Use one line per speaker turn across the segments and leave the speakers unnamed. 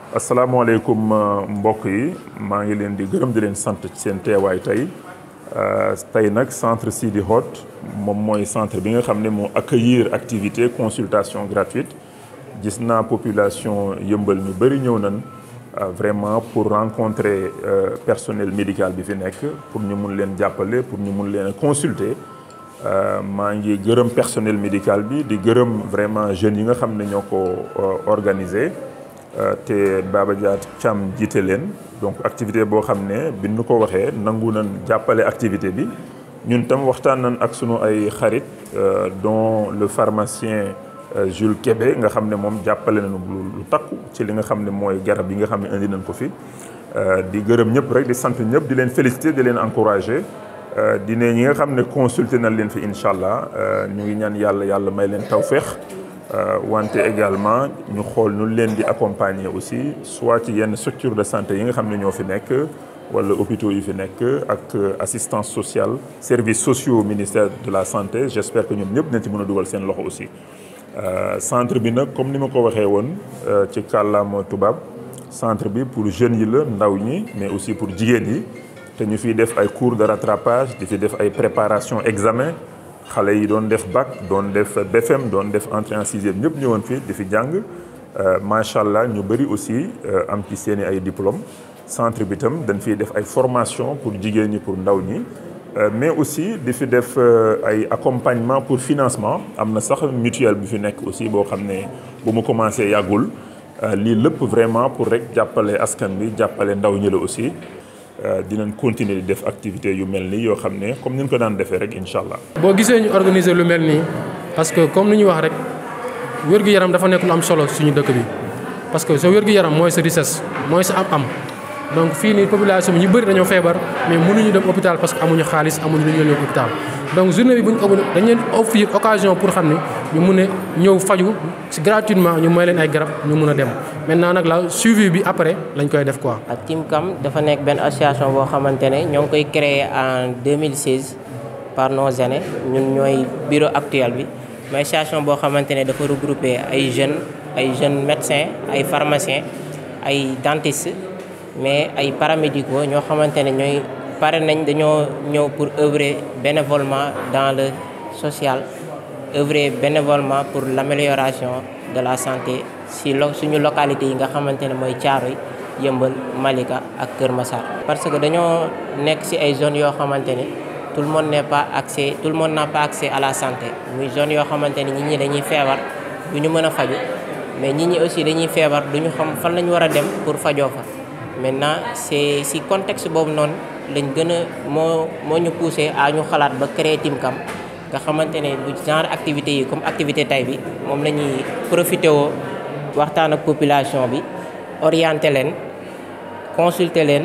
asalaamaaleykum mbokk yi maa ngi leen di gërëm di leen sant ci seen teewaay tey tey nag centre Sidi Hott moom mooy centre bi nga xam ne moo accueillir activité consultation gratuite gis naa population yëmbal ñu bëri ñëw nañ vraiment pour rencontrer personnel médical bi fi nekk pour ñu mun leen jàppale pour ñu mun leen consulter maa ngi gërëm personnel médical bi di gërëm vraiment jeunes yi nga xam ne ñoo ko organiser te Baba Dia Thiam jiite leen donc activité boo xam ne bi nu ko waxee nangu nañ jàppale activité bi ñun tam waxtaan nañ ak sunu ay xarit dont le pharmacien Jules Kébé nga xam ne moom jàppale nañu lu takku ci li nga xam ne mooy garab yi nga xam ne indi nañ ko fi di gërëm ñëpp rek di sant ñëpp di leen féliciter di leen encourager di ne ñi nga xam ne consulter nañ leen fi incha allah ñu ngi ñaan yàlla yàlla may leen tawféex wante également ñu xool nu leen di accompagner aussi soit ci yenn structure de santé yi nga xam ne ñoo fi nekk wala hôpitaux yi fi nekk ak assistance sociale services sociaux ministère de la santé j'espère que ñoom ñëpp nañ ci mën a dugal seen loxo aussi centre bi nag comme ni ma ko waxee woon ci kàllaama tubaab centre bi pour jeunes yi la ndaw ñi mais aussi pour jigéen yi te ñu fiy def ay cours de rattrapage di fi def ay préparation examen xale yi doon def bac doon def BFM doon def entrée en sixième ñëpp ñëwoon fii di fi jàng macha allah ñu bëri aussi am ci seeni ay diplôme centre bi tam dañ fiy def ay formation pour jigéen ñi pour ndaw ñi mais aussi di fi def ay accompagnement pour financement am na sax mutuelle bi fi nekk aussi boo xam ne bu mu commencé yàggul lii lépp vraiment pour rek jàppale askan bi jàppale ndaw ñi la aussi dinañ continuer di def activité yu mel nii yoo xam ne comme ni ñu ko daan defee rek incha allah.
boo gisee ñu organiser lu mel nii parce que comme ni ñu wax rek wér-gu-yaram dafa nekk lu am solo suñu dëkk bi parce que sa wér-gu-yaram mooy sa richesse mooy sa am-am donc fii nii population bi ñu bëri dañoo feebar mais mënuñu dem hôpital parce que amuñu xaalis amuñu lu ñu leen hôpital donc journée bi bu ñu dañ leen offrir occasion pour xam ne ñu mun a ñëw faju gratuitement ñu may leen ay garab ñu mun a dem maintenant nag la suivi bi après lañ koy def quoi.
ak Timcam dafa nekk benn association boo xamante ne ñoo ngi koy créé en 2016 par nos aînés ñun ñooy bureau actuel bi mais association boo xamante ne dafa regrouper ay jeunes ay jeunes médecins ay pharmaciens ay dentistes mais ay paramédicaux ñoo xamante ne ñooy pare nañ dañoo ñëw pour œuvrer bénévolement dans le social œuvrer bénévolement pour l'amélioration de la santé si lo suñu localité yi nga xamante ne mooy Thiaroye Yeumbeul Malika ak Kër Massar parce que dañoo nekk ci ay zones yoo xamante ne tout le monde n'est pas accès tout le monde n'a pas accès à la santé muy zone yoo xamante ne nit ñi dañuy feebar du ñu mën a faju mais nit ñi aussi dañuy feebar du ñu xam fan la ñu war a dem pour fajoo fa maintenant c'est ci contexte boobu noonu lañ gën a moo moo ñu poussé à ñu xalaat ba créer Timcam nga xamante ne bu genre activité yi comme activité tay bi moom la ñuy profité woo waxtaan ak population bi orienté leen consulter leen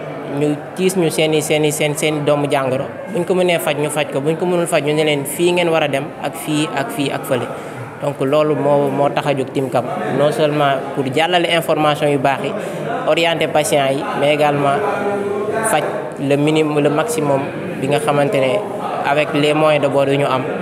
ñu tiis ñu seen i seen i seen seen i doomu jàngoro buñ ko mënee faj ñu faj ko buñ ko mënul faj ñu ne leen fii ngeen war a dem ak fii ak fii ak fële donc loolu moo moo tax a jóg Timcam non seulement pour jàllale information yu baax yi orienter patients yi mais également faj le minimum le maximum bi nga xamante ne avec les moyens de bord yu ñu am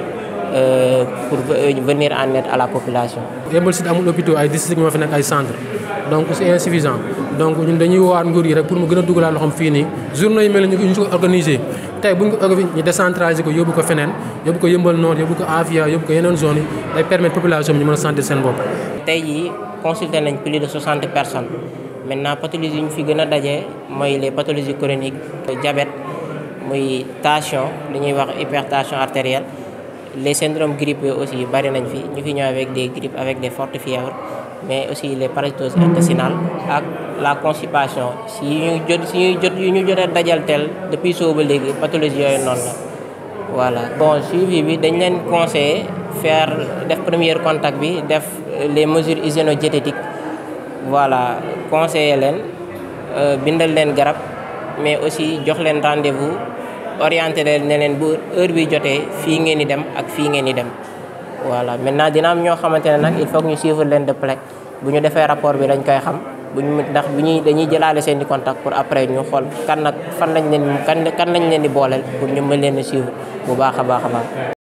pour venir en aide à la population.
Yeumbeul Sud amul hôpitaux ay districts ñoo fi nekk ay centres donc c'est insuffisant donc ñun dañuy woowaat nguur yi rek pour mu gën a dugalaat loxoom fii nii journée yu mel ni ñu ko organiser tey bu ñu ko ñu décentraliser ko yóbbu ko feneen yóbbu ko Yeumbeul Nord yóbbu ko Afia yóbbu ko yeneen zones yi day permettre population bi ñu mën a sentir seen bopp.
tey jii consulté nañ plus de 60 personnes maintenant pathologies yi ñu fi gën a daje mooy les pathologies chroniques diabète muy tension li ñuy wax hypertension artérielle les syndromes grippeux aussi bari nañ fi ñu fi ñëw avec des grippes avec des fortes fièvres mais aussi les parasitoses intestinales ak la constipation si ñu jot si ñuy jot yu ñu jot a dajal tel depuis soo ba léegi pathologie yooyu noonu la voilà bon suivi bi dañ leen conseiller faire def premier contact bi def les mesures hygiéno-diététiques voilà conseiller leen bindal leen garab mais aussi jox leen rendez-vous orienté leen ne leen bu heure bi jotee fii ngeen di dem ak fii ngeen di dem voilà maintenant dina am ñoo xamante ne nag il faut que ñu suivre leen de près bu ñu defee rapport bi dañ koy xam bu ñu ndax bu ñuy dañuy jëlaale seen i contact pour après ñu xool kan nag fan lañ leen kan kan lañ leen di booleel pour ñu mën leen a suivre bu baax a baax a baax